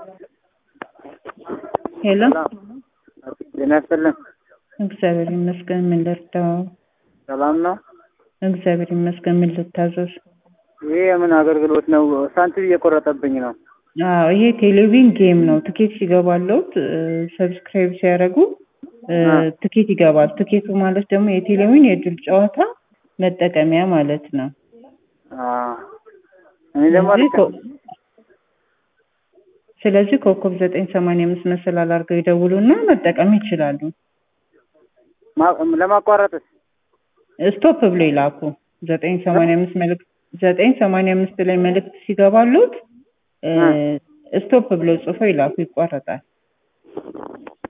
ሄሎ ጤና ይስጥልን። እግዚአብሔር ይመስገን። ምን ልርዳው? ሰላም ነው? እግዚአብሔር ይመስገን። ምን ልታዘዝ? ይሄ የምን አገልግሎት ነው? ሳንቲም እየቆረጠብኝ ነው። አዎ ይሄ ቴሌቪዥን ጌም ነው። ትኬት ሲገባለት ሰብስክራይብ ሲያደርጉ ትኬት ይገባል። ትኬቱ ማለት ደግሞ የቴሌቪዥን የእድል ጨዋታ መጠቀሚያ ማለት ነው። አዎ። እኔ ደግሞ ስለዚህ ኮ- ስለዚህ ኮከብ ዘጠኝ ሰማንያ አምስት መሰላል አድርገው ይደውሉና መጠቀም ይችላሉ። ማ- ለማቋረጥስ ስቶፕ ብሎ ይላኩ። ዘጠኝ ሰማንያ አምስት መልእክት ዘጠኝ ሰማንያ አምስት ላይ መልእክት ሲገባሉት ስቶፕ ብሎ ጽፎ ይላኩ። ይቋረጣል።